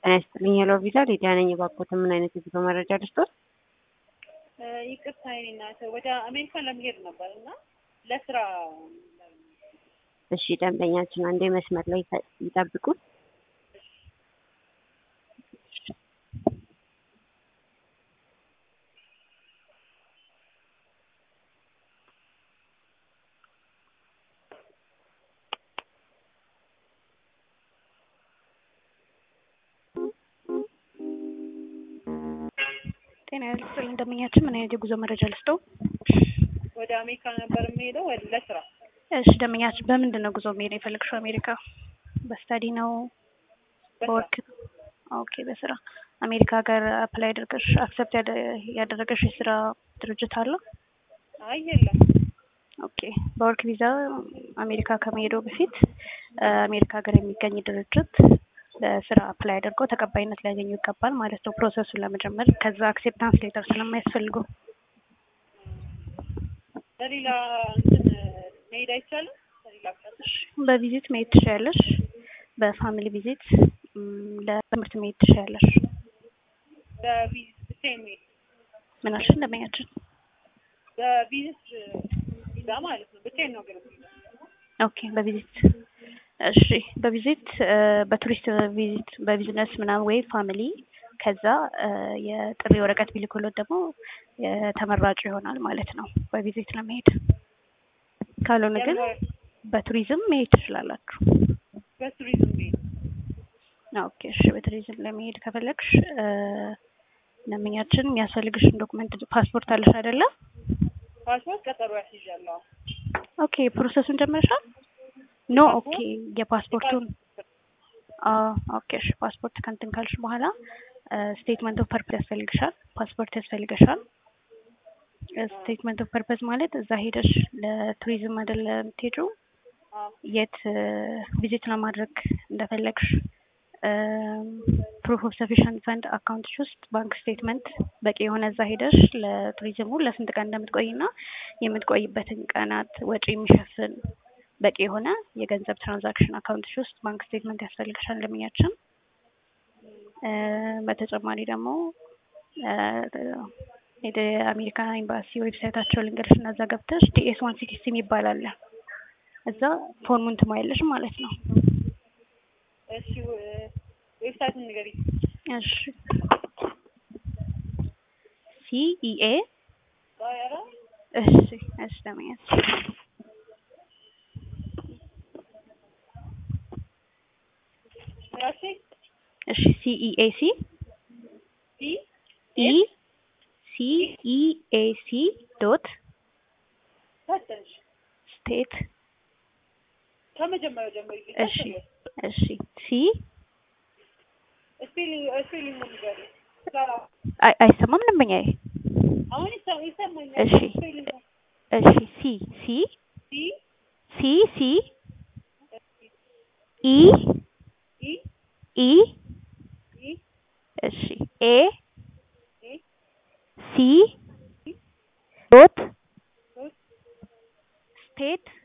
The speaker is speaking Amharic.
ጤና ይስጥልኝ ሄሎ ቪዛ ሊዲያ ነኝ። እባክዎትን ምን አይነት የጉዞ መረጃ ልስጥዎት? ይቅርታ የኔ እናት ወደ አሜሪካን ለመሄድ ነበር እና ለስራ እሺ ደንበኛችን አንዴ መስመር ላይ ይጠብቁ። ጤና ይስጥልኝ እንደምኛችን ምን አይነት የጉዞ መረጃ ልስጠው? ወደ አሜሪካ ነበር የምሄደው ወደ ለስራ። እሺ ደንበኛችን በምንድን ነው ጉዞ መሄድ የፈለግሽው አሜሪካ? በስታዲ ነው በወርክ? ኦኬ በስራ አሜሪካ ሀገር አፕላይ አድርገሽ አክሰፕት ያደረገሽ የስራ ድርጅት አለ? አይ የለም። ኦኬ በወርክ ቪዛ አሜሪካ ከመሄደው በፊት አሜሪካ ሀገር የሚገኝ ድርጅት ለስራ አፕላይ አድርገው ተቀባይነት ሊያገኙ ይገባል ማለት ነው ፕሮሰሱን ለመጀመር ከዛ አክሴፕታንስ ሌተር ስለማያስፈልገው በሌላ እንትን መሄድ አይቻልም? በሌላ አቅጣጫ? በቪዚት መሄድ ትችያለሽ በፋሚሊ ቪዚት ለትምህርት መሄድ ትችያለሽ በቪዚት ብቻዬን መሄድ ምን አልሽኝ እንደመኛችን በቪዚት ቪዛ ማለት ነው። ብቻዬን ነው ግን የምሄደው። ኦኬ በቪዚት እሺ በቪዚት በቱሪስት ቪዚት በቢዝነስ ምናምን ወይ ፋሚሊ ከዛ የጥሪ ወረቀት ቢልኩሎት ደግሞ ተመራጭ ይሆናል ማለት ነው በቪዚት ለመሄድ ካልሆነ ግን በቱሪዝም መሄድ ትችላላችሁ በቱሪዝም መሄድ ኦኬ እሺ በቱሪዝም ለመሄድ ከፈለግሽ ለምኛችን የሚያስፈልግሽን ዶክመንት ፓስፖርት አለሽ አይደለ ፓስፖርት ቀጠሮ ያስይዣለሁ። ኦኬ ፕሮሰሱን ጀመርሻል ኖ ኦኬ የፓስፖርቱን ኦኬ እሺ ፓስፖርት ከንትን ካልሽ በኋላ ስቴትመንት ኦፍ ፐርፐስ ያስፈልግሻል ፓስፖርት ያስፈልግሻል ስቴትመንት ኦፍ ፐርፐስ ማለት እዛ ሄደሽ ለቱሪዝም አይደለ የምትሄጂው የት ቪዚት ለማድረግ እንደፈለግሽ ፕሩፍ ኦፍ ሰፊሽንት ፈንድ አካውንትሽ ውስጥ ባንክ ስቴትመንት በቂ የሆነ እዛ ሄደሽ ለቱሪዝሙ ለስንት ቀን እንደምትቆይና የምትቆይበትን ቀናት ወጪ የሚሸፍን በቂ የሆነ የገንዘብ ትራንዛክሽን አካውንትሽ ውስጥ ባንክ ስቴትመንት ያስፈልግሻል ለምኛችን በተጨማሪ ደግሞ የአሜሪካ ኤምባሲ ዌብሳይታቸው ልንገርሽ እና እዛ ገብተሽ ዲኤስ ዋን ሲክስቲ የሚባል አለ እዛ ፎርሙን ትሞያለሽ ማለት ነው እሺ ዌብሳይቱን ንገሪኝ። እሺ ሲኢኤ ኧረ እሺ እሺ ለመያዝ ራሴ እሺ ሲኢኤሲ ሲ ኢ ሲኢኤሲ ዶት ፈተንሽ ስቴት ከመጀመሪያው ጀምሪ። እሺ እሺ ሲ ስፔሊንግ ስፔሊንግ ንገሪኝ። ሰራ አይ አይሰማም ደንበኛዬ አሁን ይሰ- ይሰማኛል። እሺ ስፔሊንግ እሺ ሲ ሲ ሲ ሲ ሲ ኢ ኢ ኢ ኢ እሺ ኤ ኢ ሲ ዶት ዶት ስቴት